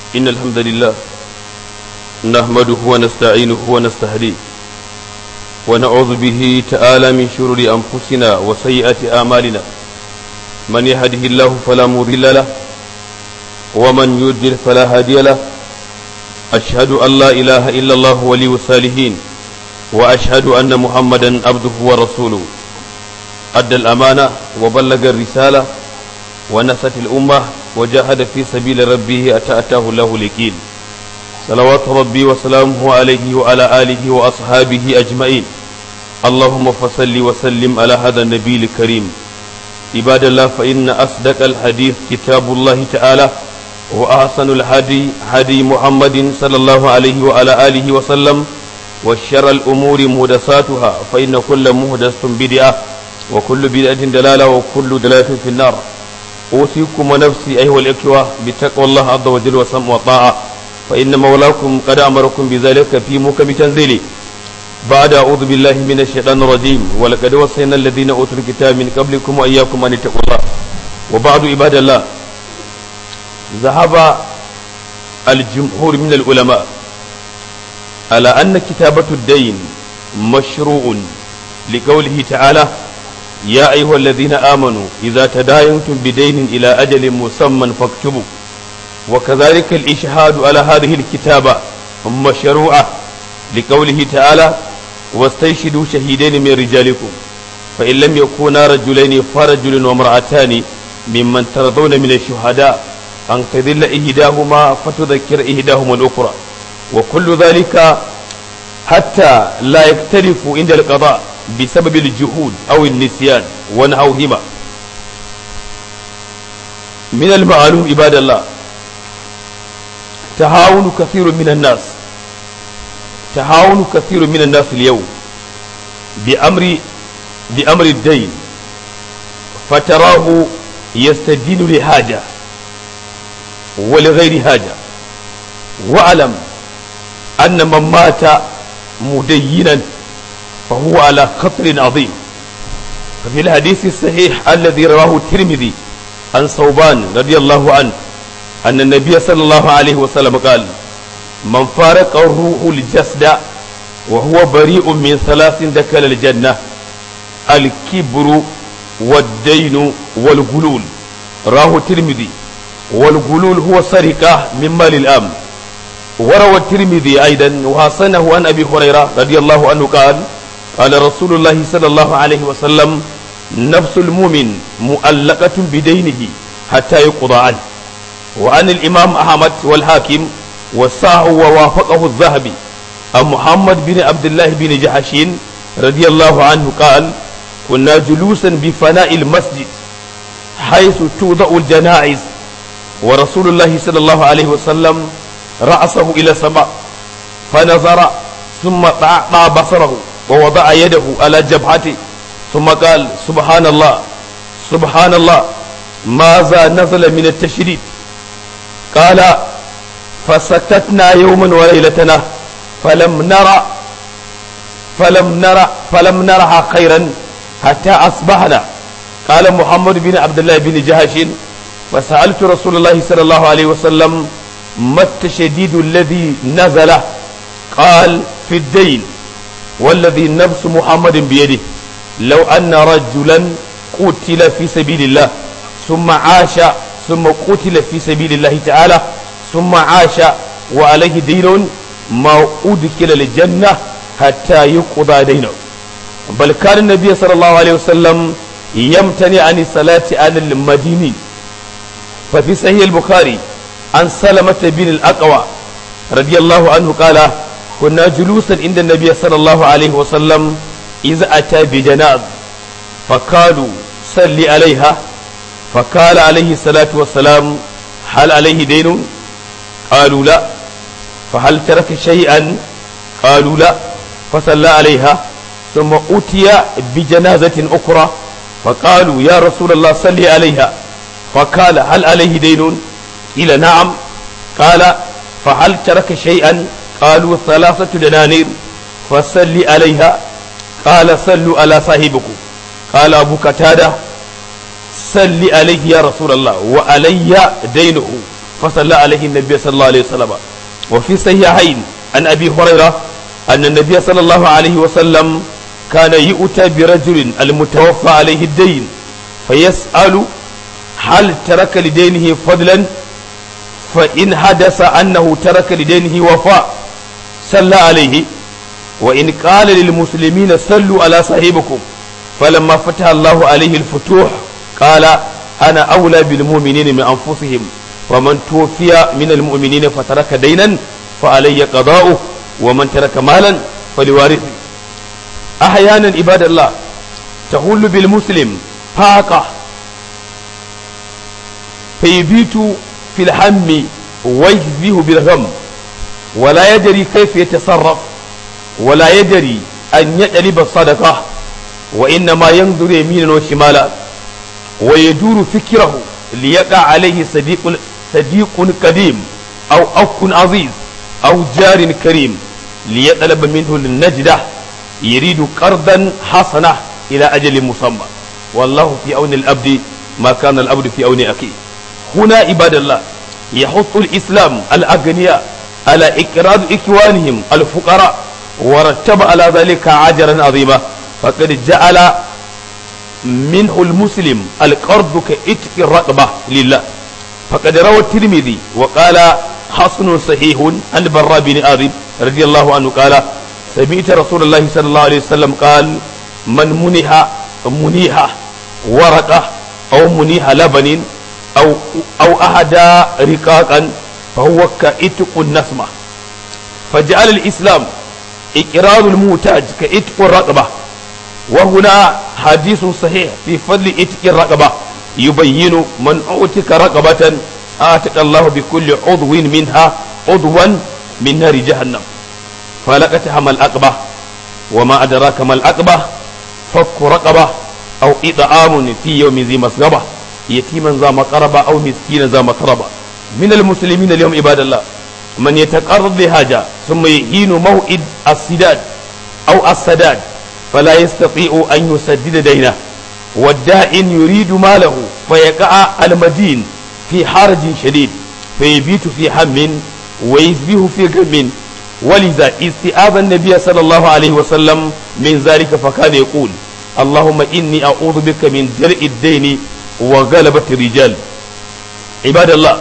إن الحمد لله نحمده ونستعينه ونستهديه ونعوذ به تعالى من شرور أنفسنا وسيئات أعمالنا من يهده الله فلا مضل له ومن يضلل فلا هادي له أشهد أن لا إله إلا الله ولي الصالحين وأشهد أن محمدا عبده ورسوله أدى الأمانة وبلغ الرسالة ونست الأمة وجاهد في سبيل ربه أتى أتاه الله اليقين صلوات ربي وسلامه عليه وعلى آله وأصحابه أجمعين اللهم فصل وسلم على هذا النبي الكريم عباد الله فإن أصدق الحديث كتاب الله تعالى وأحسن الهدي هدي محمد صلى الله عليه وعلى آله وسلم وشر الأمور مهدساتها فإن كل مهدسة بدعة وكل بدعة دلالة وكل دلالة في النار أوصيكم ونفسي أيها الإخوة بتقوى الله عز وجل وسمع وطاعة فإن مولاكم قد أمركم بذلك في محكم تنزيله بعد أعوذ بالله من الشيطان الرجيم ولقد وصينا الذين أوتوا الكتاب من قبلكم وإياكم أن اتقوا الله وبعد عباد الله ذهب الجمهور من العلماء على أن كتابة الدين مشروع لقوله تعالى يا أيها الذين آمنوا إذا تداينتم بدين إلى أجل مسمى فاكتبوا وكذلك الإشهاد على هذه الكتابة مشروعة لقوله تعالى واستيشدوا شهيدين من رجالكم فإن لم يكونا رجلين فرجل وامرأتان ممن ترضون من الشهداء أن تذل إهداهما فتذكر إهداهما الأخرى وكل ذلك حتى لا يختلفوا عند القضاء بسبب الجهود أو النسيان ونحوهما من المعلوم عباد الله تهاون كثير من الناس تهاون كثير من الناس اليوم بأمر بأمر الدين فتراه يستدين لحاجة ولغير حاجة واعلم أن من مات مدينا فهو على خطر عظيم ففي الحديث الصحيح الذي رواه الترمذي عن صوبان رضي الله عنه أن النبي صلى الله عليه وسلم قال من فارق الروح الجسد وهو بريء من ثلاث دخل الجنة الكبر والدين والغلول راه الترمذي والغلول هو سرقة من مال الأمن وروى الترمذي أيضا وحسنه عن أبي هريرة رضي الله عنه قال قال رسول الله صلى الله عليه وسلم نفس المؤمن مؤلقة بدينه حتى يقضى عنه وعن الإمام أحمد والحاكم وساه ووافقه الذهبي عن محمد بن عبد الله بن جحشين رضي الله عنه قال كنا جلوسا بفناء المسجد حيث توضع الجنائز ورسول الله صلى الله عليه وسلم رأسه إلى السماء فنظر ثم طاع بصره ووضع يده على جبهته ثم قال سبحان الله سبحان الله ماذا نزل من التشريد قال فسكتنا يوما وليلتنا فلم نرى فلم نرى فلم نرها خيرا حتى أصبحنا قال محمد بن عبد الله بن جهش فسألت رسول الله صلى الله عليه وسلم ما التشديد الذي نزل قال في الدين والذي نفس محمد بيده لو أن رجلا قتل في سبيل الله ثم عاش ثم قتل في سبيل الله تعالى ثم عاش وعليه دين ما أدخل الجنة حتى يقضى دينه بل كان النبي صلى الله عليه وسلم يمتنع عن الصلاة على المدينين ففي صحيح البخاري عن سلمة بن الأقوى رضي الله عنه قال كنا جلوسا عند النبي صلى الله عليه وسلم إذا أتى بجناز فقالوا صل عليها فقال عليه الصلاة والسلام هل عليه دين قالوا لا فهل ترك شيئا قالوا لا فصلى عليها ثم أتي بجنازة أخرى فقالوا يا رسول الله صل عليها فقال هل عليه دين قيل نعم قال فهل ترك شيئا قالوا ثلاثة دنانير فصل عليها قال صلوا على صاحبكم قال أبو قتادة صل عليه يا رسول الله وعلي دينه فصلى عليه النبي صلى الله عليه وسلم وفي الصحيحين عن أبي هريرة أن النبي صلى الله عليه وسلم كان يؤتى برجل المتوفى عليه الدين فيسأل هل ترك لدينه فضلا فإن حدث أنه ترك لدينه وفاء صلى عليه وإن قال للمسلمين صلوا على صاحبكم فلما فتح الله عليه الفتوح قال أنا أولى بالمؤمنين من أنفسهم ومن توفي من المؤمنين فترك دينا فعلي قضاؤه ومن ترك مالا فلوارثه أحيانا عباد الله تحل بالمسلم فاقة فيبيت في الهم ويجزيه بالغم ولا يدري كيف يتصرف ولا يدري أن يطلب الصدقة وإنما ينظر يمينا وشمالا ويدور فكره ليقع عليه صديق صديق قديم أو أخ عزيز أو جار كريم ليطلب منه النجدة يريد قرضا حسنة إلى أجل مسمى والله في أون الأبد ما كان الأبد في أون أخيه هنا عباد الله يحث الإسلام الأغنياء على إكراد إخوانهم الفقراء ورتب على ذلك عجرا عظيما فقد جعل منه المسلم القرض كإتق الرقبة لله فقد روى الترمذي وقال حسن صحيح عن براء بن آذب رضي الله عنه قال سمعت رسول الله صلى الله عليه وسلم قال من منح منيح ورقة أو منيح لبن أو أو أهدى رقاقا فهو كإتق النسمة فجعل الإسلام إقرار الموتاج كإتق الرقبة وهنا حديث صحيح في فضل إتق الرقبة يبين من أعتق رقبة آتق الله بكل عضو منها عضوا من نار جهنم فلقتها ما الأقبة وما أدراك ما الأقبة فك رقبة أو إطعام في يوم ذي مسغبة يتيما ذا مقربة أو مسكينا ذا مقربة من المسلمين اليوم عباد الله من يتقرض بحاجة ثم يهين موئد السداد أو السداد فلا يستطيع أن يسدد دينه والدائن يريد ماله فيقع المدين في حرج شديد فيبيت في هم ويسبه في غم ولذا استئاب النبي صلى الله عليه وسلم من ذلك فكان يقول اللهم إني أعوذ بك من درء الدين وغلبة الرجال عباد الله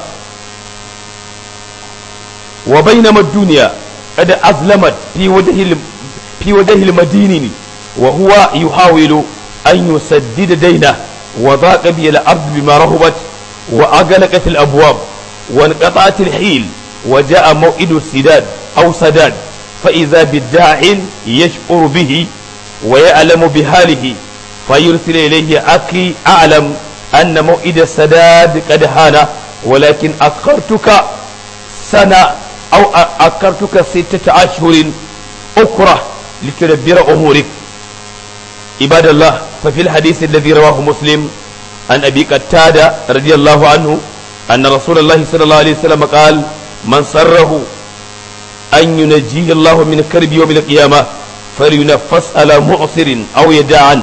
وبينما الدنيا قد أظلمت في وجه في وجه المدين وهو يحاول أن يسدد دينه وضاق به الأرض بما رهبت وأغلقت الأبواب وانقطعت الحيل وجاء موئد السداد أو سداد فإذا بالداع يشعر به ويعلم بحاله فيرسل إليه أخي أعلم أن موئد السداد قد حان ولكن أخرتك سنة أو أخرتك ستة أشهر أخرى لتدبر أمورك عباد الله ففي الحديث الذي رواه مسلم عن أبي قتادة رضي الله عنه أن رسول الله صلى الله عليه وسلم قال من سره أن ينجيه الله من كرب يوم القيامة فلينفس على معسر أو يدع عنه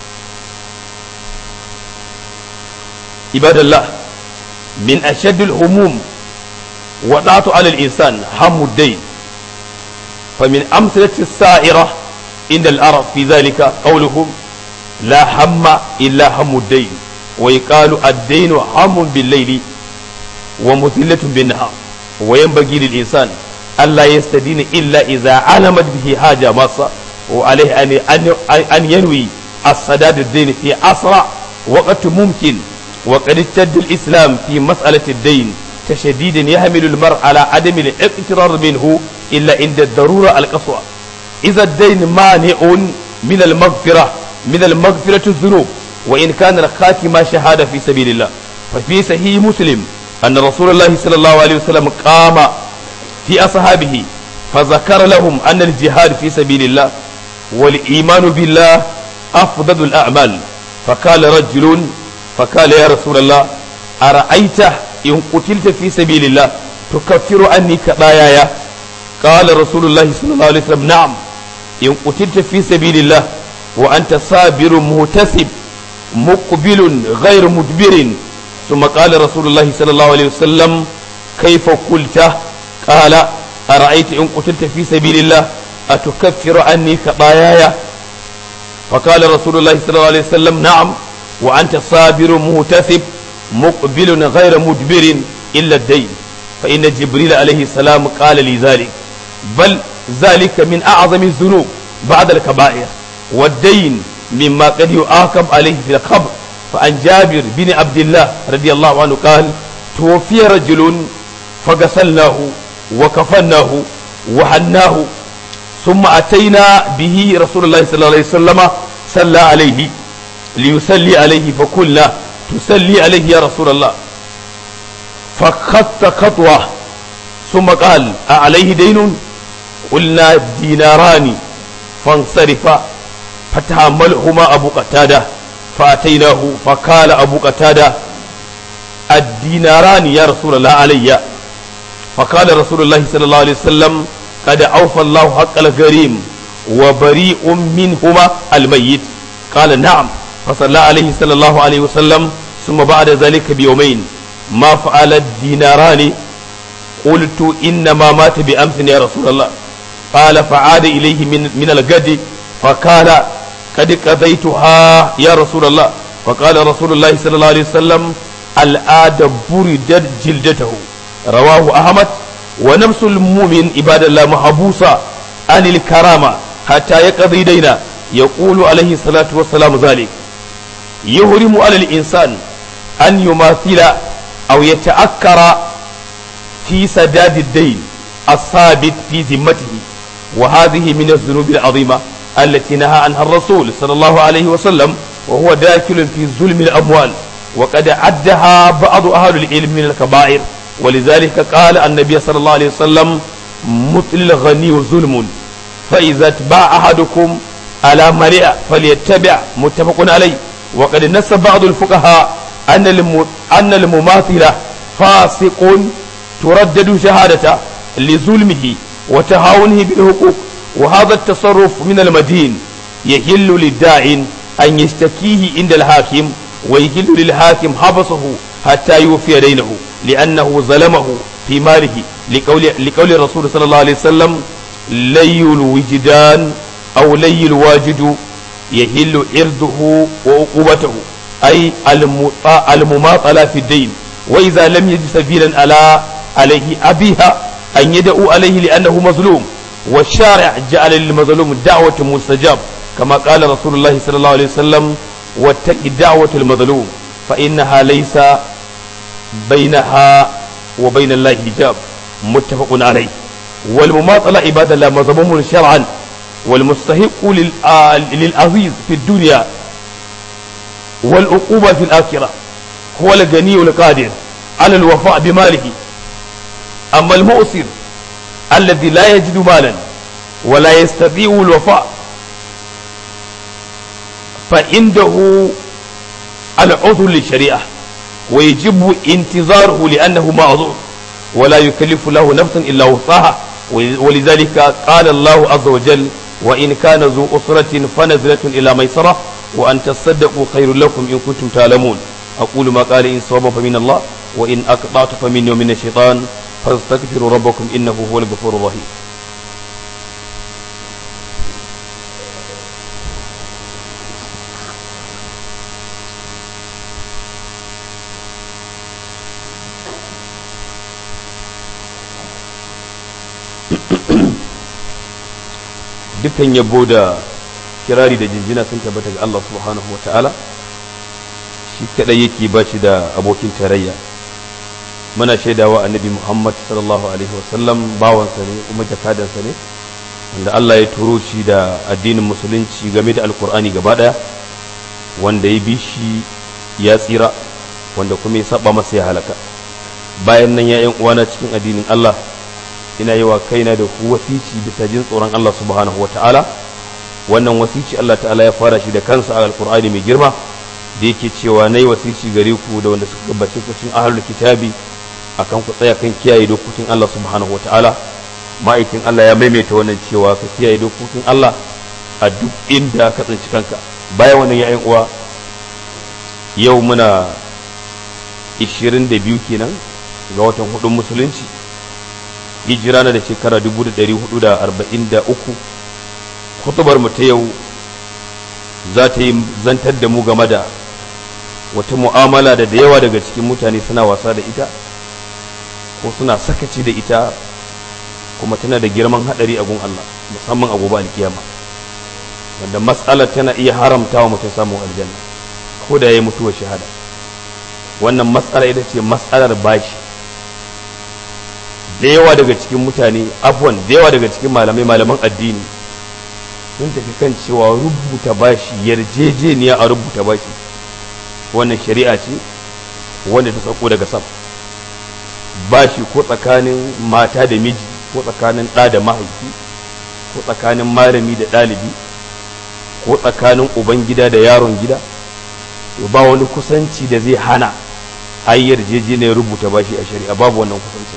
عباد الله من أشد الهموم وضعت على الإنسان هم الدين فمن أمثلة السائرة إن العرب في ذلك قولهم لا هم إلا هم الدين ويقال الدين هم بالليل ومثلة بالنهار وينبغي للإنسان ألا يستدين إلا إذا علمت به حاجة ماسة وعليه أن أن ينوي السداد الدين في أسرع وقت ممكن وقد اشتد الإسلام في مسألة الدين تشديد يحمل المرء على عدم الاقترار منه إلا عند الضرورة القصوى إذا الدين مانع من المغفرة من المغفرة الذنوب وإن كان الخاتمة شهادة في سبيل الله ففي صحيح مسلم أن رسول الله صلى الله عليه وسلم قام في أصحابه فذكر لهم أن الجهاد في سبيل الله والإيمان بالله أفضل الأعمال فقال رجل فقال يا رسول الله أرأيت إن قتلت في سبيل الله تكفر عني كباياي قال رسول الله صلى الله عليه وسلم نعم إن قتلت في سبيل الله وأنت صابر مهتسب مقبل غير مدبر ثم قال رسول الله صلى الله عليه وسلم كيف قلت قال أرأيت إن قتلت في سبيل الله أتكفر عني خطاياي فقال رسول الله صلى الله عليه وسلم نعم وأنت صابر مهتثب مقبل غير مدبر إلا الدين فإن جبريل عليه السلام قال لي ذلك بل ذلك من أعظم الذنوب بعد الكبائر والدين مما قد يعاقب عليه في القبر فعن جابر بن عبد الله رضي الله عنه قال توفي رجل فغسلناه وكفناه وحناه ثم أتينا به رسول الله صلى الله عليه وسلم صلى عليه ليصلي عليه فقلنا تصلي عليه يا رسول الله فخط خطوة ثم قال أعليه دين قلنا ديناران فانصرفا فتحملهما أبو قتادة فأتيناه فقال أبو قتادة الديناران يا رسول الله علي فقال رسول الله صلى الله عليه وسلم قد أوفى الله حق الغريم وبريء منهما الميت قال نعم فصلى عليه صلى الله عليه وسلم ثم بعد ذلك بيومين ما فعل الديناران قلت إنما مات بأمس يا رسول الله قال فعاد إليه من, من الغد فقال قد قضيتها يا رسول الله فقال رسول الله صلى الله عليه وسلم الآد بردت جلدته رواه أحمد ونفس المؤمن عباد الله محبوسة عن الكرامة حتى يقضي دينا يقول عليه الصلاة والسلام ذلك يهرم على الإنسان أن يماثل أو يتأكر في سداد الدين الثابت في ذمته وهذه من الذنوب العظيمة التي نهى عنها الرسول صلى الله عليه وسلم وهو داخل في ظلم الأموال وقد عدها بعض أهل العلم من الكبائر ولذلك قال النبي صلى الله عليه وسلم مثل الغني ظلم فإذا اتبع أحدكم على مرئ فليتبع متفق عليه وقد نص بعض الفقهاء أن أن المماثلة فاسق تردد شهادته لظلمه وتهاونه بالحقوق وهذا التصرف من المدين يحل للداع أن يشتكيه عند الحاكم ويحل للحاكم حبسه حتى يوفي دينه لأنه ظلمه في ماله لقول, لقول الرسول صلى الله عليه وسلم لي الوجدان أو لي الواجد يحل عرضه وعقوبته أي المماطلة في الدين وإذا لم يجد سبيلا على عليه أبيها أن يدعو عليه لأنه مظلوم والشارع جعل للمظلوم دعوة مستجاب كما قال رسول الله صلى الله عليه وسلم واتق دعوة المظلوم فإنها ليس بينها وبين الله حجاب متفق عليه والمماطلة عباد الله مذموم شرعا والمستحق للعزيز في الدنيا والعقوبة في الآخرة هو الغني القادر على الوفاء بماله أما المؤسر الذي لا يجد مالا ولا يستطيع الوفاء فعنده العذر للشريعة ويجب انتظاره لأنه معذور ولا يكلف له نفسا إلا وسعها ولذلك قال الله عز وجل وإن كان ذو أسرة فنزلة إلى ميسرة وأن تصدقوا خير لكم إن كنتم تعلمون أقول ما قال إن صوابا فمن الله وإن أقطعت فمني ومن الشيطان فاستغفروا ربكم إنه هو الغفور الرحيم dukkan yabo da kirari da jinjina sun tabbata ga Allah subhanahu wa ta'ala shi kadai yake ba shi da abokin tarayya muna shaidawa annabi Muhammad sallallahu alaihi wasallam bawansa ne kuma jakadansa ne wanda Allah ya turo shi da addinin musulunci game da alkur'ani gaba daya wanda ya bi shi ya tsira wanda kuma ya saba masa ya halaka bayan nan ya yan uwana cikin addinin Allah ina yi wa kaina da ku wasici bisa jin tsoron Allah subhanahu ta'ala wannan wasici Allah ta'ala ya fara shi da kansa a alkur'ani mai girma da yake cewa nayi wasici gare ku da wanda suka gabace ku cikin ahlul kitabi akan ku tsaya kan kiyaye dokokin Allah subhanahu ta'ala ma'aikin Allah ya maimaita wannan cewa ka kiyaye dokokin Allah a duk inda ka tsinci kanka bayan wannan ya uwa yau muna 22 kenan ga watan hudun musulunci hijira na da shekara 1443 hutubar mu ta yau za ta yi zantar da mu game da wata mu'amala da da yawa daga cikin mutane suna wasa da ita ko suna sakaci da ita kuma tana da girman hadari a gun Allah musamman a gobe alkiyama wanda matsalar tana iya haramta wa mutum samun aljanna ko da ya yi mutuwar shahada wannan matsala ita ce matsalar bashi da yawa daga cikin mutane afwan da yawa daga cikin malamai malaman addini sun tafi kan cewa rubuta bashi yarjejeniya a rubuta bashi wannan shari'a ce wanda ta sauko daga sam bashi ko tsakanin mata da miji ko tsakanin ɗa da mahaifi ko tsakanin malami da ɗalibi ko tsakanin uban gida da yaron gida to ba wani kusanci da zai hana ai yarjejeniyar rubuta bashi a shari'a babu wannan kusanci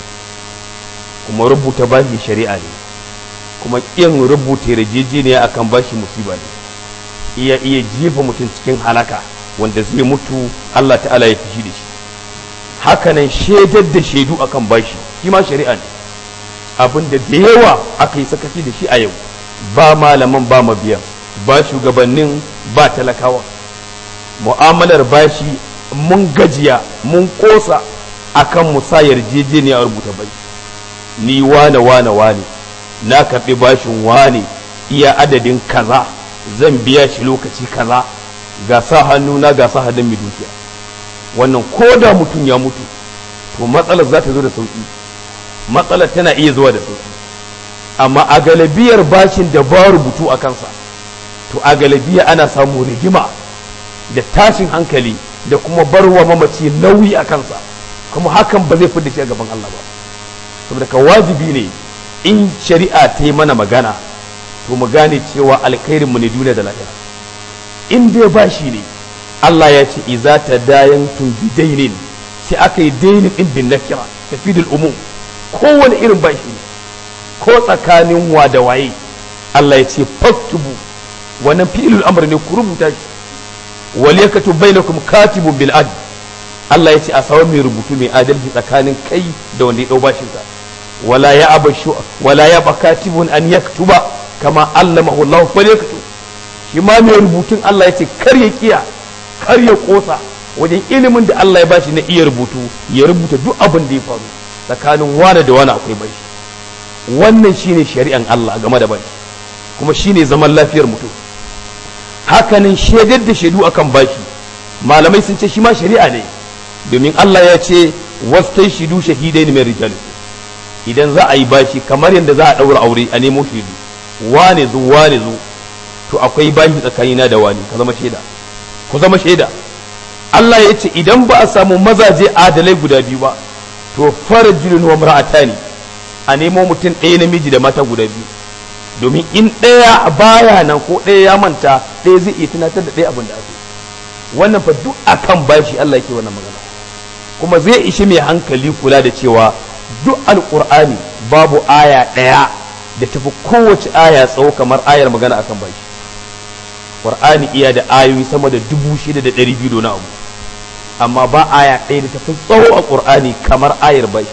kuma rubuta bashi shari'a ne kuma ƙin rubuta yarjejeniya akan bashi musiba ne iya iya jefa mutum cikin halaka wanda zai mutu Allah ta'ala ya fishi da shi hakanan shaidar da shaidu akan bashi shi ma shari'a ne abin da da yawa aka yi sakaci da shi a yau ba malaman ba mabiyan ba shugabannin ba talakawa mu'amalar bashi mun gajiya mun kosa akan musa yarjejeniya a rubuta bai ni wane wane wane na karɓi bashin wane iya adadin kaza zan biya shi lokaci kaza ga sa hannu na ga sa hannun mai dukiya wannan ko da mutum ya mutu to matsalar za ta zo da sauki matsalar tana iya zuwa da sauki amma a galabiyar bashin da ba rubutu a kansa to a galabiya ana samu rigima da tashin hankali da kuma barwa mamaci nauyi a kansa kuma hakan ba zai fi da shi a gaban Allah ba saboda ka wajibi ne in shari'a ta yi mana magana to mu gane cewa alkhairin mu ne duniya da lahira in dai bashi ne Allah ya ce iza ta dayan tun bidainin sai aka yi dainin din bin nakira tafidul umum kowane irin bashi ne ko tsakanin wa da waye Allah ya ce faktubu wannan fi'ilul amr ne ku rubuta shi wal yakatub bainakum katibun bil adl Allah ya ce a sawa mai rubutu mai adalci tsakanin kai da wanda ya dau bashin sa wala ya abashu wala ya bakatibun an yaktuba kama allamahu Allah falyaktub shi ma mai rubutun Allah ya ce kar ya kiya kar ya kosa wajen ilimin da Allah ya bashi na iya rubutu ya rubuta duk abin da ya faru tsakanin wane da wane akwai bashi wannan shine shari'an Allah game da bashi kuma shine zaman lafiyar mutum hakanan shaidar da shaidu akan bashi malamai sun ce shi ma shari'a ne domin Allah ya ce wastai shidu shahidai mai rijal idan za a yi bashi kamar yadda za a daura aure a nemo shaidu wane zo wane zo to akwai bashi tsakanina da wani ka zama shaida ku zama shaida Allah ya ce idan ba a samu mazaje adalai guda biyu ba to farajulun wa mar'atani a nemo mutum ɗaya namiji da mata guda biyu domin in ɗaya baya nan ko ɗaya ya manta ɗaya zai iya tunatar da ɗaya abin da ake wannan fa duk akan bashi Allah yake wannan magana kuma zai ishi mai hankali kula da cewa duk alƙur'ani babu aya ɗaya da tafi kowace aya tsawo kamar ayar magana akan bashi Qur'ani iya da ayoyi sama da dubu shida da ɗari biyu na abu amma ba aya ɗaya da tafi tsawo a Qur'ani kamar ayar bai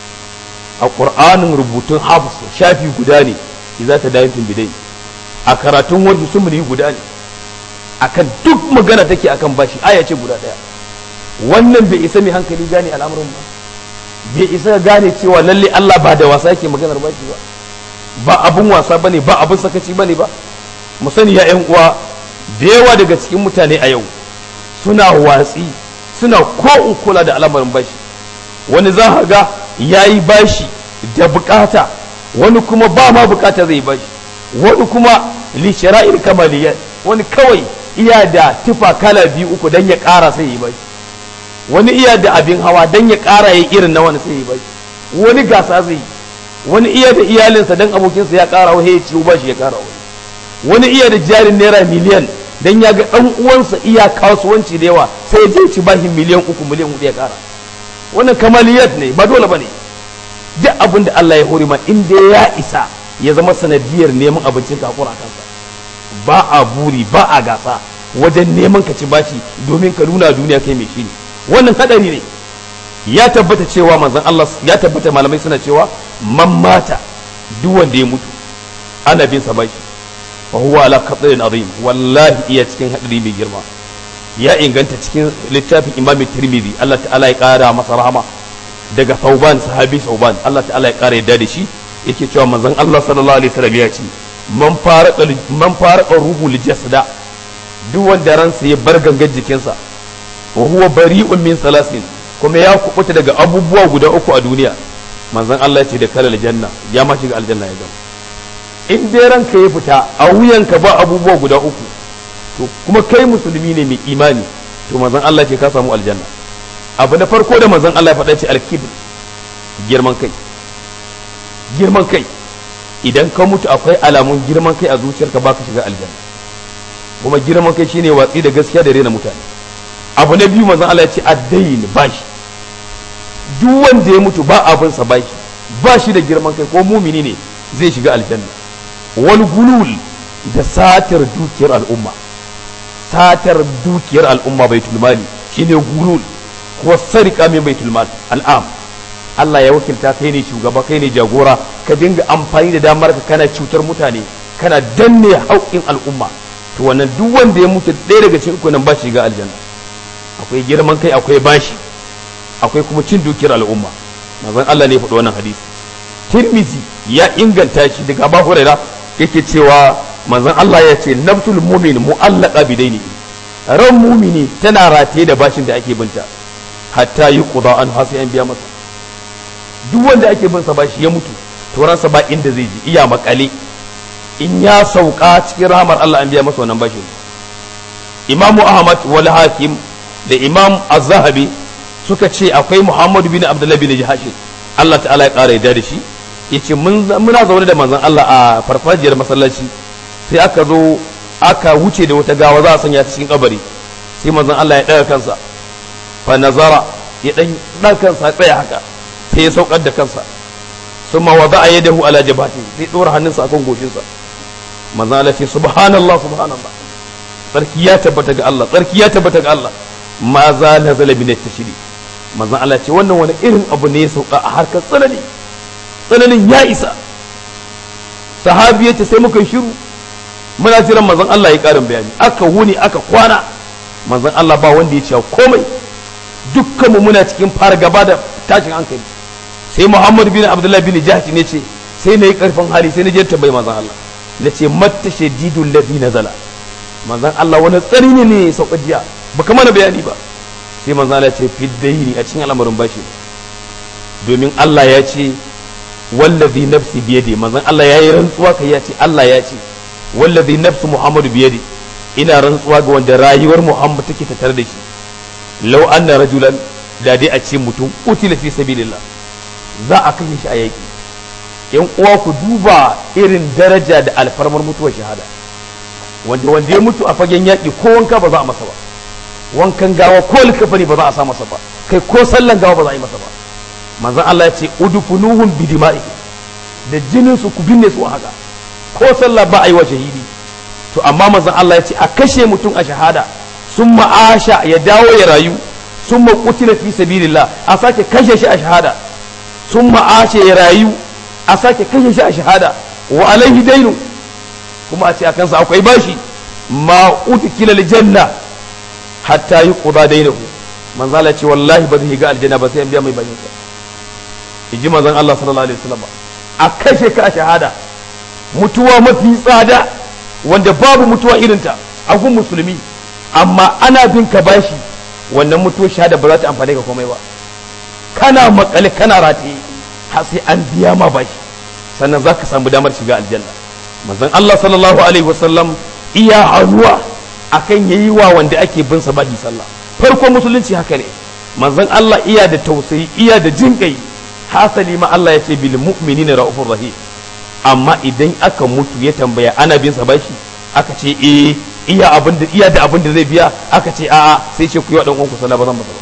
a Qur'anin rubutun hafs shafi guda ne za ta dayin bidai a karatun wajen sumuni guda ne akan duk magana take akan bashi aya ce guda ɗaya wannan bai isa mai hankali gane al'amuran ba bai isa gane cewa lalle Allah ba da wasa yake maganar bashi ba ba abun wasa bane ba abun sakaci bane ba mu sani ya ƴan uwa da yawa daga cikin mutane a yau suna watsi suna ko kula da al'amarin bashi wani za ga ya yi bashi da bukata wani kuma ba ma bukata zai bashi wani kuma li shara'ir kamaliyat wani kawai iya da tufa kala biyu uku dan ya ƙara sai ya bashi wani iya da abin hawa dan ya ƙara ya irin na wani sai ya bashi wani gasa zai wani iya da iyalinsa dan abokinsa ya ƙara wa ya ciwo bashi ya ƙara wani wani iya da jarin naira miliyan dan ya ga dan uwansa iya kasuwanci da yawa sai je ci bashi miliyan uku miliyan hudu ya kara wannan kamaliyat ne ba dole bane duk abin da Allah ya hore ma in dai ya isa ya zama sanadiyar neman abincin ka hakura kansa ba a buri ba a gasa wajen neman ka ci bashi domin ka nuna duniya kai mai shi ne wannan hadari ne ya tabbata cewa manzon Allah ya tabbata malamai suna cewa man mata duk wanda ya mutu ana bin sa baki fa huwa ala qadrin azim wallahi iya cikin hadari mai girma ya inganta cikin littafin Imam Tirmidhi Allah ta'ala ya kara masa rahama daga Thauban sahabi Thauban Allah ta'ala ya kara yadda da shi yake cewa manzon Allah sallallahu alaihi wasallam ya ce man fara man fara ruhu jasada duk wanda ransa ya bar gangan jikinsa wa huwa bari'un min salasin kuma ya kubuta daga abubuwa guda uku a duniya manzon Allah ce da kalal janna ya ma shiga aljanna ya gama in dai ranka ya fita a wuyanka ba abubuwa guda uku to kuma kai musulmi ne mai imani to manzon Allah ce ka samu aljanna abu na farko da manzon Allah ya faɗa ce alkibr girman kai girman kai idan ka mutu akwai alamun girman kai a zuciyarka baka shiga aljanna kuma girman kai shine watsi da gaskiya da rena mutane abu na biyu manzon Allah ya ce addayin bashi duk wanda ya mutu ba abin sa bashi ba shi da girman kai ko mumini ne zai shiga aljanna wal gulul da satar dukiyar al'umma satar dukiyar al'umma baitul mali shine gulul ko sarika min baitul mal al'am Allah ya wakilta kai ne shugaba kai ne jagora ka dinga amfani da damar ka kana cutar mutane kana danne haƙƙin al'umma to wannan duk wanda ya mutu ɗaya daga cikin uku nan ba shi ga aljanna akwai girman kai akwai bashi akwai kuma cin dukiyar al'umma manzon Allah ne ya faɗi wannan hadisi Tirmizi ya inganta shi daga Abu Hurairah yake cewa manzon Allah ya ce nafsul mu'min mu'allaqa bidaini ran mumini tana rataye da bashin da ake binta hatta yi quda an hasi an biya masa duk wanda ake bin sa bashi ya mutu to ransa ba inda zai ji iya makale in ya sauka cikin rahamar Allah an biya masa wannan bashin Imam Ahmad wal Hakim da Imam Az-Zahabi suka ce akwai Muhammad bin Abdullah bin Jahashin Allah ta'ala ya kara yadda da shi yace muna zaune da manzon Allah a farfajiyar masallaci sai aka zo aka wuce da wata gawa za a sanya ta cikin kabari sai manzon Allah ya daga kansa fa nazara ya dan dan kansa tsaya haka sai ya saukar da kansa summa wada'a yadahu ala jabhati sai dora hannunsa akan goshinsa manzon Allah ce subhanallah subhanallah tsarki ya tabbata ga Allah tsarki ya tabbata ga Allah ma za nazala min at-tashri manzon Allah ce wannan wani irin abu ne ya sauka a harkar tsanani tsananin ya isa sahabi ya ce sai muka shiru muna jiran manzon Allah ya karin bayani aka wuni aka kwana manzon Allah ba wanda ya ce komai dukkanmu muna cikin fara gaba da tashin hankali sai Muhammad bin Abdullah bin Jahsh ne ce sai na yi karfin hali sai na je tambayi manzon Allah na ce matta shadidul ladhi nazala manzon Allah wani tsari ne ne sauka jiya baka mana bayani ba sai manzon Allah ya ce fiddaini a cikin al'amarin bashi domin Allah ya ce wallazi nafsi biyadi manzon Allah ya yi rantsuwa kai ya ce Allah ya ce wallazi nafsu Muhammad biyadi ina rantsuwa ga wanda rayuwar Muhammad take tattare da shi law anna rajulan da dai a ce mutum utila fi sabilillah za a kashe shi a yaki yan uwa ku duba irin daraja da alfarmar mutuwar shahada wanda wanda ya mutu a fagen yaki ko wanka ba za a masa ba wankan gawa ko likafani ba za a sa masa ba kai ko sallan gawa ba za a yi masa ba manzon Allah ya ce udfunuhum bi dima'i da jinin su ku binne su haka ko sallah ba a yi wa shahidi to amma manzon Allah ya ce a kashe mutum a shahada sun ma'asha ya dawo ya rayu sun qutila fi sabilillah a sake kashe shi a shahada sun ma'asha ya rayu a sake kashe shi a shahada wa alaihi dainu kuma a ce a kansa akwai bashi ma utkila aljanna hatta yuqda dainahu manzo Allah ya ce wallahi ba zai ga aljanna ba sai an biya mai bashin sa ji manzon Allah sallallahu alaihi wasallam a kashe ka a shahada mutuwa mafi tsada wanda babu mutuwa irinta a gun musulmi amma ana bin ka bashi wannan mutuwar shahada ba za ta amfane ka komai ba kana makale kana rataye har sai an biya ma bashi sannan za ka samu damar shiga aljanna manzon Allah sallallahu alaihi wasallam iya hannuwa akan yayi wa wanda ake bin sa bashi sallah farko musulunci haka ne manzon Allah iya da tausayi iya da jinkai hasali ma Allah ya ce bil mu'minina ra'ufur rahim amma idan aka mutu ya tambaya ana bin sa bashi aka ce eh iya abin da iya da abin da zai biya aka ce a'a sai ce ku yi wa dan uwanku sallah ba zan masa ba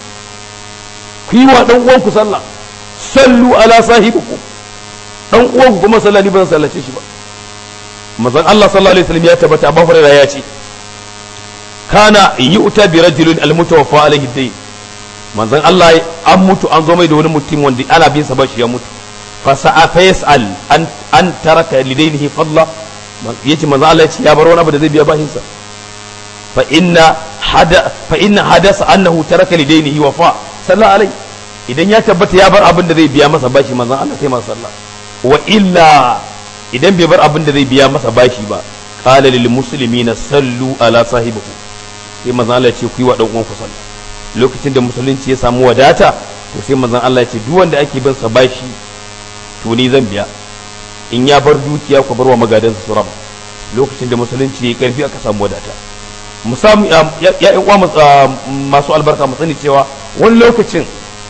ku yi wa dan uwanku sallah sallu ala sahibikum dan uwanku kuma sallah ni ba zan sallace shi ba manzon Allah sallallahu alaihi wasallam ya tabbata Abu Hurairah ya ce kana yu'ta bi rajulin al-mutawaffa alaihi dayn manzon Allah an mutu an zo mai da wani mutum wanda ana bin sa bashi ya mutu fa sa'a fa yas'al an an taraka lidainihi fadla yace manzon Allah ya ce ya bar wani abu da zai biya bashin sa fa inna hada fa inna hadasa annahu taraka lidainihi wa fa sallallahu alaihi idan ya tabbata ya bar abin da zai biya masa bashi manzon Allah sai masa sallah wa illa idan bai bar abin da zai biya masa bashi ba qala lil muslimina sallu ala sahibihi sai manzon Allah ya ce ku yi wa dan uwanku sallah lokacin da musulunci ya samu wadata to sai manzon Allah ya ce duk wanda ake bin sa bashi to ni zan biya in ya bar dukiya ku bar wa magadansa su raba lokacin da musulunci ya karfi aka samu wadata musamman ya yan uwa masu albarka mu sani cewa wani lokacin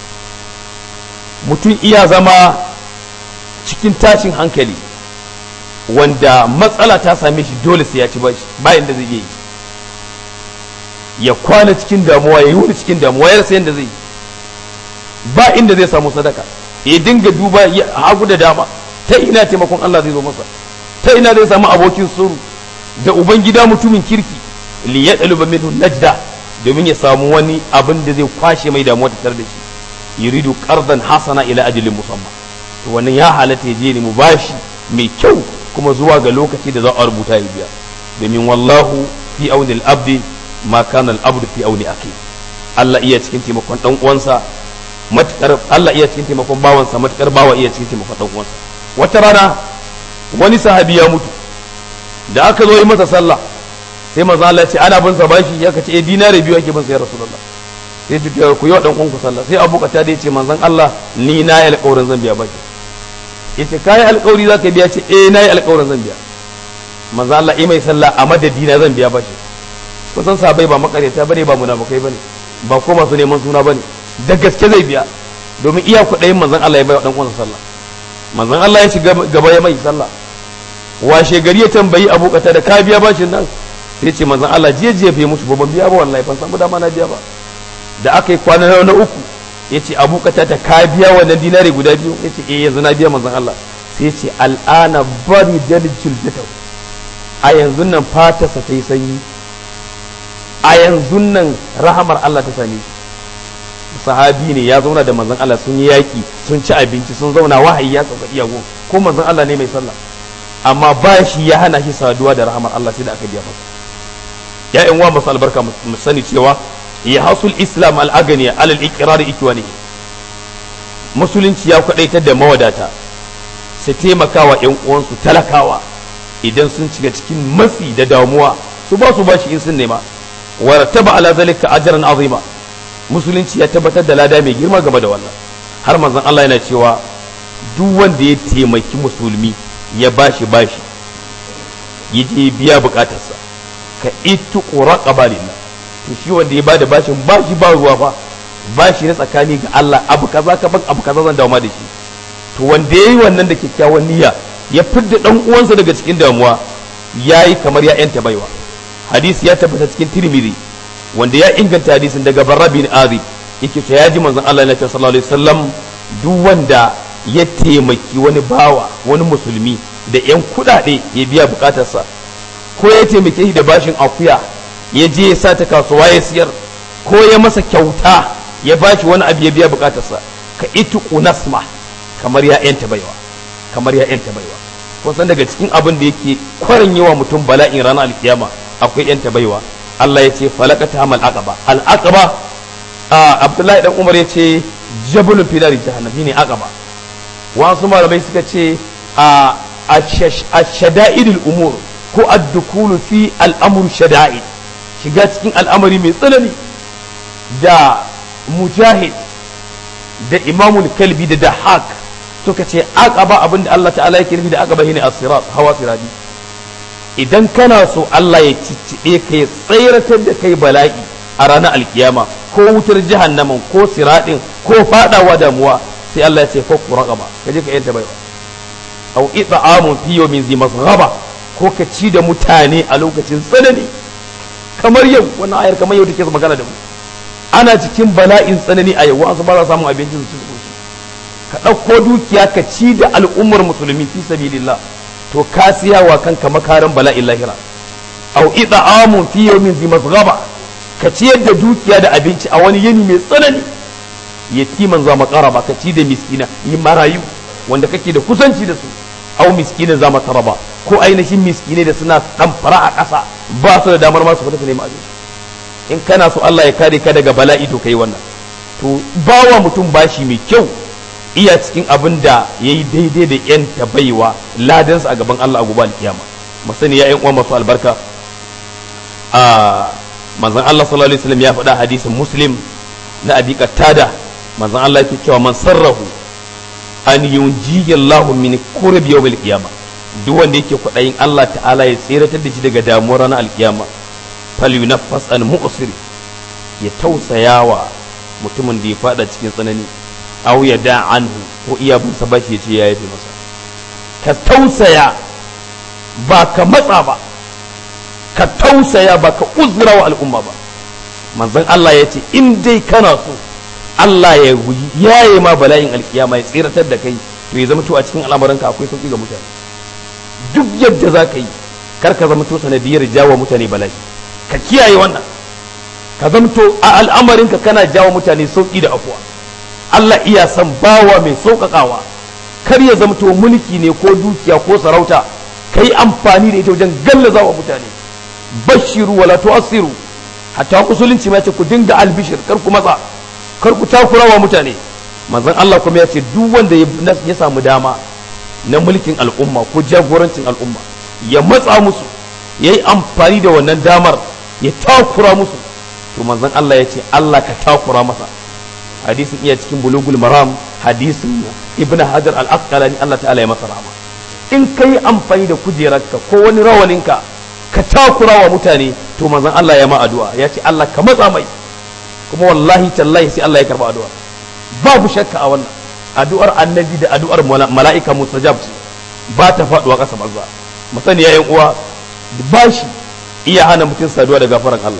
mutum iya zama cikin tashin hankali wanda matsala ta same shi dole sai ya ci bashi bayan da zai yi ya kwana cikin damuwa ya yi wani cikin damuwa ya rasa yadda zai ba inda zai samu sadaka ya dinga duba hagu da dama ta ina taimakon Allah zai zo masa ta ina zai samu abokin suru da ubangida mutumin kirki li ya daluba minhu najda domin ya samu wani abin da zai kwashe mai damuwa ta da shi yuridu qardan hasana ila ajalin musamman to wannan ya halatta ya je ne mu bashi mai kyau kuma zuwa ga lokaci da za a rubuta ya biya domin wallahu fi aunil abdi ma kana al-abdu fi auni akhi Allah iya cikin taimakon dan uwansa matukar Allah iya cikin taimakon bawansa matukar bawa iya cikin taimakon dan uwansa wata rana wani sahabi ya mutu da aka zo yi masa sallah sai manzo Allah ya ce ana bin sa bashi ya kace eh dinare biyu ake bin sa ya rasulullah sai ji ku yi wa dan uwanku sallah sai Abu Qatada da ya ce manzon Allah ni na yi alƙawarin zan biya bashi yace kai alƙawari zaka biya ce eh na yi alƙawarin zan biya manzo Allah yi mai sallah a madadina zan biya bashi kusan sabai ba makareta bane ba munafukai bane ba ko masu neman suna bane da gaske zai biya domin iya kuɗayin manzon Allah ya bai wa dan uwansa sallah manzon Allah ya shiga gaba ya mai sallah washe gari ya tambayi Abu Kata da ka biya bashin nan sai ce manzon Allah jiya jiya bai mutu ba ban biya ba wallahi ban san dama na biya ba da aka yi kwana na uku ya ce Abu Kata ta ka biya wannan dinari guda biyu ya ce eh yanzu na biya manzon Allah sai ya ce al'ana bari dalijul jataw a yanzu nan fatarsa ta yi sanyi a yanzu nan rahamar Allah ta same shi sahabi ne ya zauna da manzon Allah sun yi yaki sun ci abinci sun zauna wahayi ya sauka iyago ko manzon Allah ne mai sallah amma ba shi ya hana shi saduwa da rahamar Allah sai da aka biya masa ya yan uwa masu albarka mu sani cewa ya hasul islam al-aganiya alal iqrar ikwani musulunci ya kwadaitar da mawadata su taimaka wa yan uwansu talakawa idan sun shiga cikin matsi da damuwa su ba su bashi in sun nema wa rattaba ala zalika ajran azima musulunci ya tabbatar da lada mai girma game da wannan har manzon Allah yana cewa duk wanda ya taimaki musulmi ya bashi bashi ya je biya bukatarsa ka itu quraqaba lillah to shi wanda ya bada bashin bashi ba ruwa fa bashi na tsakani ga Allah abu kaza ka ban abu kaza zan dawo ma da shi to wanda yayi wannan da kyakkyawan niyya ya fidda dan uwansa daga cikin damuwa yayi kamar ya yanta baiwa hadisi ya tabbata cikin tirmidhi wanda ya inganta hadisin daga barra bin azib yake ta yaji manzon Allah na sallallahu alaihi wasallam duk wanda ya taimaki wani bawa wani musulmi da yan kudade ya biya bukatarsa ko ya taimake shi da bashin akuya ya je ya sa ta kasuwa ya siyar ko ya masa kyauta ya bashi wani abu ya biya bukatarsa ka itu nasma kamar ya yanta baiwa kamar ya yanta baiwa kun san daga cikin abin da yake kwarin yawa mutum bala'in ranar alkiyama akwai yanta baiwa Allah ya ce falakata hamal aqaba al aqaba Abdullahi dan Umar ya ce jabalun fi dari jahannam shine aqaba wasu malamai suka ce a ashada'idul umur ko ad-dukulu fi al-amr shada'id shiga cikin al'amari mai tsanani da mujahid da imamul kalbi da dahak suka ce aqaba abinda Allah ta'ala yake nufi da aqaba shine as-sirat hawa sirati idan kana so Allah ya cicciɗe ka ya tsayratar da kai bala'i a ranar alkiyama ko wutar jahannaman ko siraɗin ko faɗawa damuwa sai Allah ya ce ko ku raqaba ka je ka yanta baiwa aw it'amun fi yawmin zi masghaba ko ka ci da mutane a lokacin tsanani kamar yau wannan ayar kamar yau take magana da mu ana cikin bala'in tsanani a yau wasu ba za samun abincin su ci ka ɗauko dukiya ka ci da al'ummar musulmi fi sabilillah to ka siya wa kanka makarin bala'in lahira au ida'amun fi yawmin zi masghaba ka ciyar da dukiya da abinci a wani yini mai tsanani yatiman za makaraba ka ci da miskina yi marayu wanda kake da kusanci da su au miskinin za mataraba ko ainihin miskinai da suna dan fara a ƙasa ba su da damar masu fita su nemi abinci in kana so Allah ya kare ka daga bala'i to kai wannan to bawa mutum bashi mai kyau iya cikin abin da ya yi daidai da yan baiwa ladansa a gaban Allah a gobe alkiyama masani ya yan uwa masu albarka a manzon Allah sallallahu alaihi wasallam ya faɗa hadisin muslim na abi qattada manzon Allah yake cewa man sarrahu an yunjiya Allahu min kurbi yawmil qiyama duk wanda yake kwaɗayin Allah ta'ala ya tseratar da shi daga damuwar ranar alkiyama falyunaffas an mu'sir ya tausayawa mutumin da ya fada cikin tsanani aw ya da anhu ko iya bin sa bashi ya ce ya yafe masa ka tausaya ba ka matsa ba ka tausaya ba ka uzura wa al'umma ba manzon Allah ya ce in dai kana so Allah ya yaye ma bala'in alkiyama ya tsiratar da kai to ya zama to a cikin al'amuranka akwai sauki ga mutane duk yadda za ka yi kar ka zama to sanadiyar jawo mutane bala'i ka kiyaye wannan ka zama to a al'amarinka kana jawo mutane sauki da afuwa Allah iya san bawa mai sauƙaƙawa kar ya zama to mulki ne ko dukiya ko sarauta ka yi amfani da ita wajen gallaza wa mutane bashiru wala tu'assiru hatta musulunci ma ce ku dinga albishir kar ku matsa kar ku takura wa mutane manzon Allah kuma ya ce duk wanda ya samu dama na mulkin al'umma ko jagorancin al'umma ya matsa musu ya yi amfani da wannan damar ya takura musu to manzon Allah ya ce Allah ka takura masa hadisin iya cikin bulugul maram hadisin ibn hajar al-asqalani Allah ta'ala ya masa rahama in ka yi amfani da kujerarka ko wani rawaninka ka takura wa mutane to manzon Allah ya ma addu'a ya ce Allah ka matsa mai kuma wallahi tallahi sai Allah ya karba addu'a babu shakka a wannan addu'ar annabi da addu'ar mala'ika mustajab ce ba ta faduwa ƙasa banza musani ya uwa bashi iya hana mutum saduwa da gafaran Allah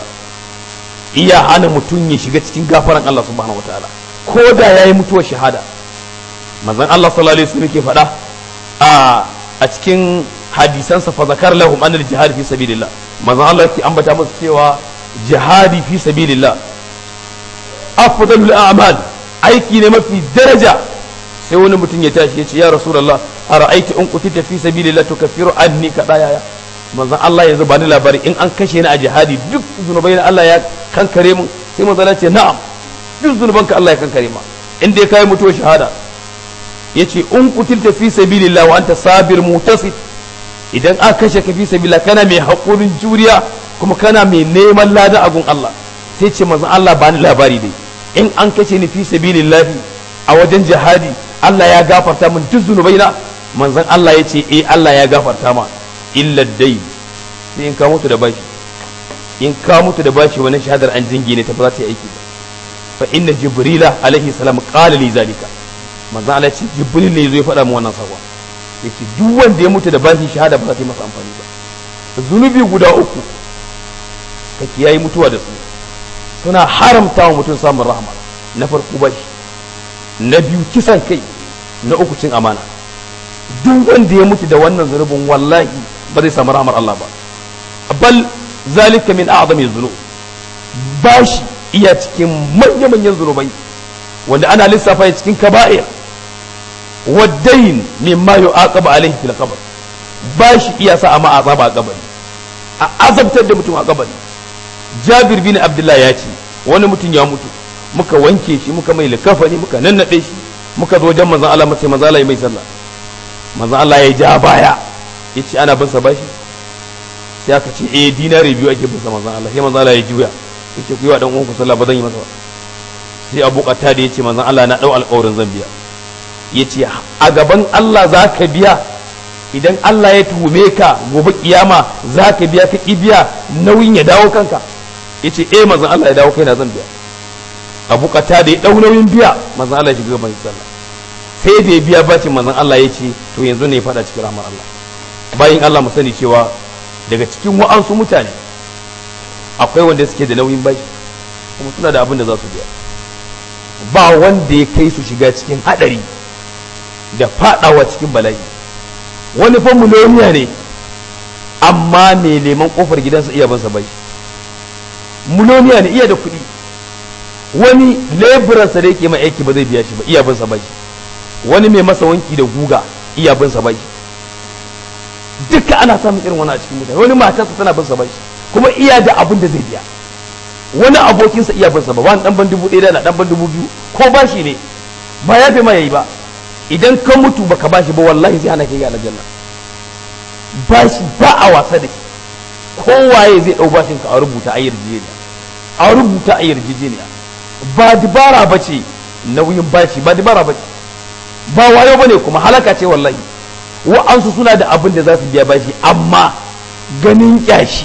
iya hana mutum ya shiga cikin gafaran Allah subhanahu wataala ko da yayi mutuwar shahada manzon Allah sallallahu alaihi wasallam ke faɗa a a cikin hadisansa fa zakar lahum anil jihad fi sabilillah manzon Allah ke ambata musu cewa jihadi fi sabilillah afdalul a'mal aiki ne mafi daraja sai wani mutum ya tashi ya ce ya rasulullah ara'aita in qutita fi sabilillah tukaffiru anni kada yaya manzon Allah yanzu ba ni labari in an kashe ni a jihadi duk zunubai na Allah ya kankare mun sai manzon Allah ce na'am duk zunubanka Allah ya kankare ma in dai kai mutuwar shahada yace in qutilta fi sabilillah wa anta sabir mutasid idan aka kashe ka fi sabilillah kana mai hakurin juriya kuma kana mai neman lada a gun Allah sai ce manzon Allah ba ni labari dai in an kashe ni fi sabilillahi a wajen jihadi Allah ya gafarta min duk zunubaina manzon Allah ya ce eh Allah ya gafarta ma illa dai sai in ka mutu da bashi in ka mutu da bashi wannan shahadar an jingine ta ba za ta yi aiki ba fa inna jibrila alaihi salam qala li zalika manzon Allah ya ce jibril ne zai faɗa min wannan sakon yace duk wanda ya mutu da bashi shahada ba za ta yi masa amfani ba zunubi guda uku ka kiyayi mutuwa da su suna haramta wa mutum samun rahama na farko bashi na biyu kisan kai na uku cin amana duk wanda ya mutu da wannan zunubin wallahi ba zai samu rahamar Allah ba bal zalika min a'zami dhunub bashi iya cikin manya-manyan zunubai wanda ana lissafa ya cikin kaba'ir waddain mimma yu'aqabu alaihi fil qabr bashi iya sa amma azaba a kabari a azabtar da mutum a kabari jabir bin abdullahi ya ce wani mutum ya mutu muka wanke shi muka mai likafani muka nannaɗe shi muka zo wajen manzon Allah mace manzon Allah ya mai sallah manzon Allah ya ja baya yace ana bin sa bashi sai aka ce eh dinari biyu ake bin sa manzon Allah sai manzon Allah ya juya yace ku yi wa dan uwanku sallah ba zan yi masa ba sai Abu Qatada da yace manzon Allah na dau alƙawarin zan biya yace a gaban Allah za ka biya idan Allah ya tuhume ka gobe kiyama za ka biya ka biya nauyin ya dawo kanka yace eh manzon Allah ya dawo kaina zan biya abu kata da ya dau nauyin biya manzon Allah ya shiga gaban sallah sai da ya biya bacin manzon Allah ya ce to yanzu ne ya fada cikin rahmar Allah bayin Allah mu sani cewa daga cikin wa'ansu mutane akwai wanda suke da nauyin bashi kuma suna da abin da za su biya ba wanda ya kai su shiga cikin hadari da fadawa cikin bala'i wani fa miliyoniya ne amma mai neman kofar gidansa iya bansa bai miliyoniya ne iya da kuɗi wani leburansa da yake mai aiki ba zai biya shi ba iya bin sa bashi wani mai masa wanki da guga iya bin sa bashi duka ana samun irin wani a cikin mutane wani matarsa tana bin sa bashi kuma iya da abin da zai biya wani abokinsa iya bin sa ba wani dan ban dubu ɗaya da dan ban dubu biyu ko bashi ne ba ya fi ma yayi ba idan ka mutu baka bashi ba wallahi zai hana kai ga aljanna bashi ba a wasa da shi kowaye zai ɗau bashin ka a rubuta a yarjejeniya a rubuta a yarjejeniya ba dibara ba ce nauyin bashi ba dibara ba ce ba wayo ba ne kuma halaka ce wallahi wa'ansu suna da abin da za su biya bashi amma ganin kyashi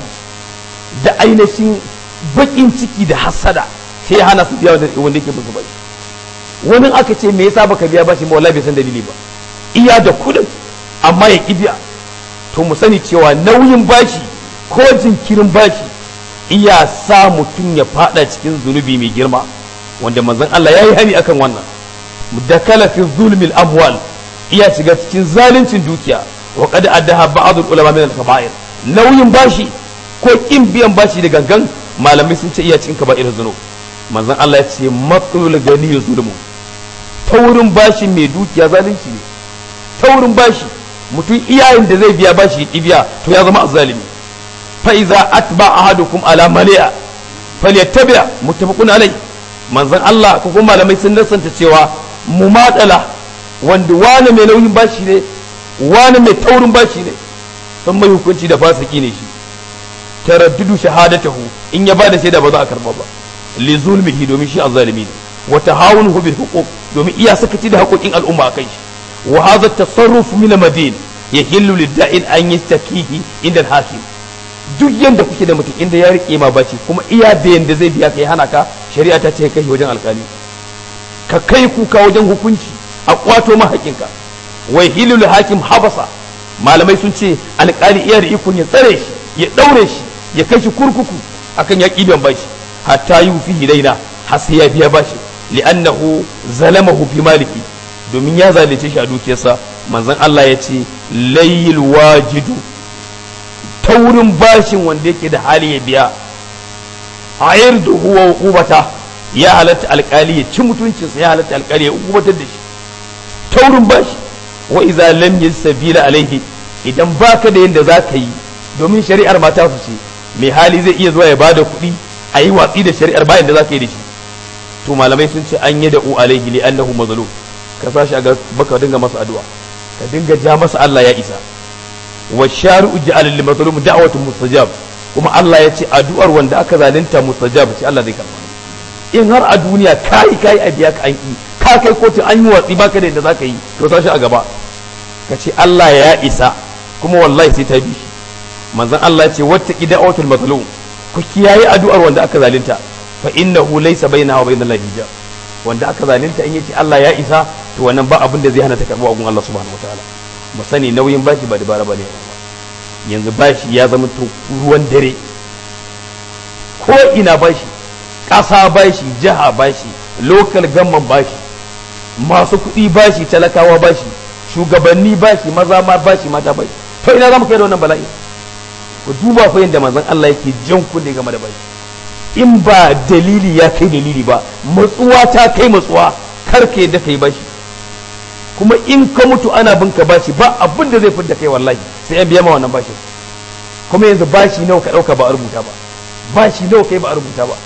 da ainihin bakin ciki da hasada sai ya hana su biya wanda yake musu bashi wani aka ce me yasa baka biya bashi ba wallahi bai san dalili ba iya da kudin amma ya ki biya to mu sani cewa nauyin bashi ko jinkirin bashi iya sa mutum ya fada cikin zunubi mai girma wanda manzon Allah ya yi hani akan wannan da kala fi zulmil amwal iya shiga cikin zaluncin dukiya wa qad addaha ba'd ulama min al-kaba'ir nauyin bashi ko kin biyan bashi da gangan malamai sun ce iya cikin kaba'ir zunub manzon Allah ya ce matsalul gani zulmu taurin bashi mai dukiya zalunci ne taurin bashi mutum iyayen da zai biya bashi ya biya to ya zama azzalimi fa iza atba ahadukum ala mali'a falyattabi muttafaqun alai manzon Allah ko kuma malamai sun nasanta cewa mumadala wanda wani mai nauyin bashi ne wani mai taurin bashi ne sun mai hukunci da fasiki ne shi taraddudu shahadatahu in ya bada shaida ba za a karba ba li zulmihi domin shi azzalimi ne wa tahawunuhu bil huquq domin iya sakaci da haƙoƙin al'umma akai shi wa hadha at-tasarruf min madin yahillu lid-da'in an yastakihi inda al-hakim duk yanda kuke da mutum inda ya rike ma baci kuma iya da yanda zai biya kai hana ka shari'a ta ce kai wajen alkali ka kai kuka wajen hukunci a kwato ma haƙinka wai hilul hakim habasa malamai sun ce alkali iya da ikon ya tsare shi ya daure shi ya kai shi kurkuku akan ya kiban bashi hatta yi fi hidaina har sai ya biya bashi li'annahu zalamahu fi maliki domin ya zalunce shi a dukiyarsa manzon Allah ya ce layil wajidu taurin bashin wanda yake da hali ya biya a yarda huwa hukubata ya halatta alkali ya ci mutuncinsa ya halatta alkali ya hukubatar da shi taurin bashi wa iza lam yasbila alaihi idan baka da yanda za ka yi domin shari'ar mata su ce mai hali zai iya zuwa ya bada kuɗi a yi watsi da shari'ar bayan da za ka yi da shi to malamai sun ce an yi da u alaihi li annahu mazlum ka sashi a baka dinga masa addu'a ka dinga ja masa Allah ya isa wa shari'u ja'al lil mazlum da'watu mustajab kuma Allah ya ce addu'ar wanda aka zalunta mustajab ce Allah zai karba in har a duniya kai kai a biya ka an ki ka kai kotu an yi watsi baka da yadda zaka yi to tashi a gaba ka ce Allah ya isa kuma wallahi sai ta bi shi manzon Allah ya ce wattaqi da'watul mazlum ku kiyaye addu'ar wanda aka zalunta fa innahu laysa bainaha wa bainal hijab wanda aka zalunta in yace Allah ya isa to wannan ba abin da zai hana ta karbu a gun Allah subhanahu wataala mu sani nauyin bashi ba dabara bane yanzu bashi ya zama to ruwan dare ko ina bashi ƙasa bashi jiha bashi local gamman bashi masu kuɗi bashi talakawa bashi shugabanni bashi maza ma bashi mata bashi to ina za mu kai da wannan bala'i ku duba fa yadda manzon Allah yake jan kunne game da bashi in ba dalili ya kai dalili ba matsuwa ta kai matsuwa kar ka yadda kai bashi kuma in ka mutu ana bin ka bashi ba abin da zai fidda kai wallahi sai an biya ma wannan bashin kuma yanzu bashi nawa ka dauka ba a rubuta ba bashi nawa kai ba a rubuta ba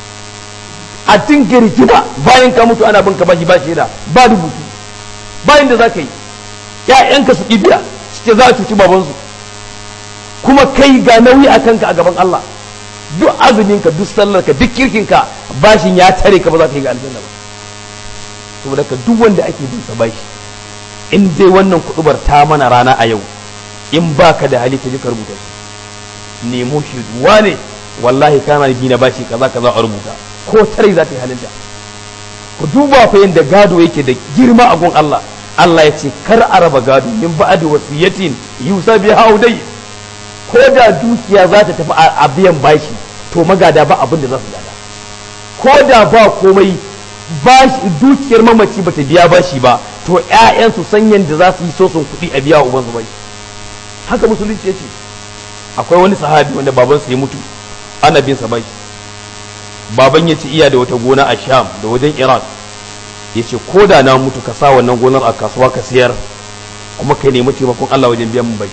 a dinga rigima bayan ka mutu ana bin ka bashi bashi da ba rubutu bayan da za ka yi ƴaƴanka su biya suke za a cuci babansu kuma kai ga nauyi a kanka a gaban Allah duk azuminka duk sallarka duk kirkinka bashin ya tare ka ba za ka yi ga aljanna ba saboda ka duk wanda ake bin sa bashi in dai wannan kudubar ta mana rana a yau in baka da hali ka ji ka rubuta shi nemo shi wane wallahi kana bi na bashi kaza kaza a rubuta ko tare za ta yi halinta ku duba fa yanda gado yake da girma a gun Allah Allah ya ce kar a raba gado min ba'di wasiyatin yusa bi haudai ko da dukiya za ta tafi a biyan bashi to magada ba abin da za su gada ko da ba komai bashi dukiyar mamaci bata biya bashi ba to ƴaƴan su san yadda za su yi soson kuɗi a biya uban su bashi haka musulunci yace akwai wani sahabi wanda baban sa ya mutu ana bin sa bashi baban ya ce iya da wata gona a sham da wajen iraq ya ce ko da na mutu ka sa wannan gonar a kasuwa ka siyar kuma ka nemi taimakon allah wajen biyan mun bai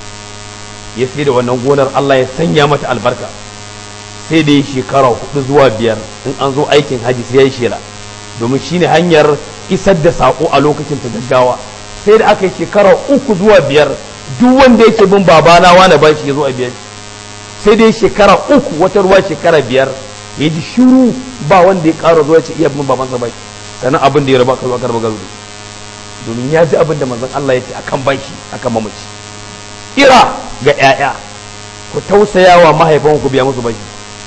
ya sai da wannan gonar allah ya sanya mata albarka sai da ya shekara hudu zuwa biyar in an zo aikin haji sai ya yi shela domin shine hanyar isar da sako a lokacin ta gaggawa sai da aka yi shekara uku zuwa biyar duk wanda yake bin babana wani bashi ya zo a biyan sai dai shekara uku wata ruwa shekara biyar ya ji shiru ba wanda ya ƙara zuwa ce iya bin babansa bashi sannan abin da ya raba kazo aka raba gazo domin ya ji abin da manzon Allah ya ce akan bashi akan mamaci ira ga 'ya'ya ku tausaya wa mahaifanku biya musu bashi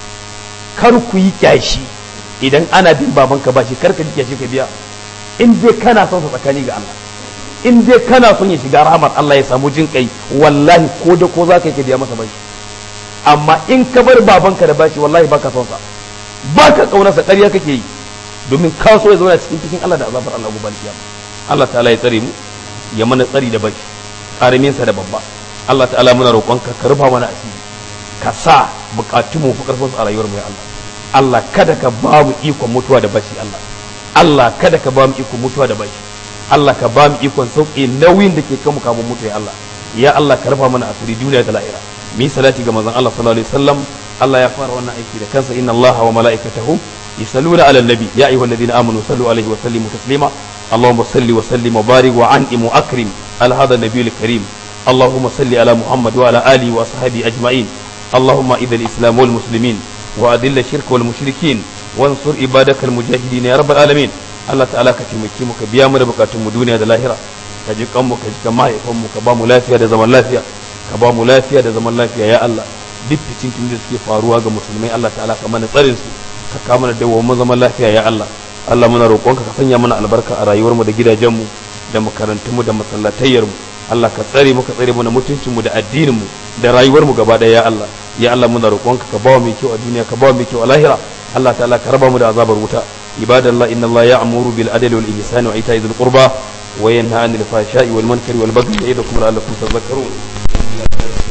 kar ku yi kyashi idan ana bin babanka bashi kar ka ji kyashi ka biya in dai kana son sa tsakani ga Allah in dai kana son ya shiga rahmar Allah ya samu jin kai wallahi ko da ko za ka yi ka biya masa bashi amma in ka bar babanka da bashi wallahi baka son sa baka kaunarsa ƙarya kake yi domin ka so ya zauna cikin cikin Allah da azabar Allah gobe kiyama Allah ta'ala ya tsare mu ya mana tsari da bashi karamin sa da babba Allah ta'ala muna roƙonka ka rufa mana asiri ka sa bukatun mu fi karfin a rayuwar mu ya Allah Allah kada ka ba mu ikon mutuwa da bashi Allah Allah kada ka ba mu ikon mutuwa da bashi Allah ka ba mu ikon sauƙi nauyin da ke kanmu kamun mutu ya Allah ya Allah ka rufa mana asiri duniya da lahira mi salati ga manzon Allah sallallahu alaihi wasallam Allah ya fara wannan aiki da kansa inna Allah wa malaikatahu yusalluna ala nabi ya ayyuhalladhina amanu sallu alaihi wa sallimu taslima اللهم صل وسلم وبارك وعنئم واكرم على هذا النبي الكريم اللهم صل على محمد وعلى اله واصحابه اجمعين اللهم اذا الاسلام والمسلمين واذل الشرك والمشركين وانصر عبادك المجاهدين يا رب العالمين Allah ta'ala ka taimake mu ka biya mu da bukatun mu duniya da lahira ka ji kanmu ka ji kan mahaifan mu ka ba mu lafiya da zaman lafiya ka ba mu lafiya da zaman lafiya ya Allah duk fitin da suke faruwa ga musulmai Allah ta'ala ka mana tsarin su ka ka mana dawo mu zaman lafiya ya Allah Allah muna roƙonka ka sanya mana albarka a rayuwar mu da gidajen mu da makarantun mu da masallatayyar mu Allah ka tsare mu ka tsare mana mutuncin mu da addinin mu da rayuwar mu gaba daya ya Allah ya Allah muna roƙonka ka ba mu mai kyau a duniya ka ba mu mai kyau a lahira Allah ta'ala ka raba mu da azabar wuta ibadallah inna Allah ya'muru bil adli wal ihsani wa ita'i dhil qurba wa yanha 'anil fahsha'i wal munkari wal baghi ya'idukum la'allakum tadhakkarun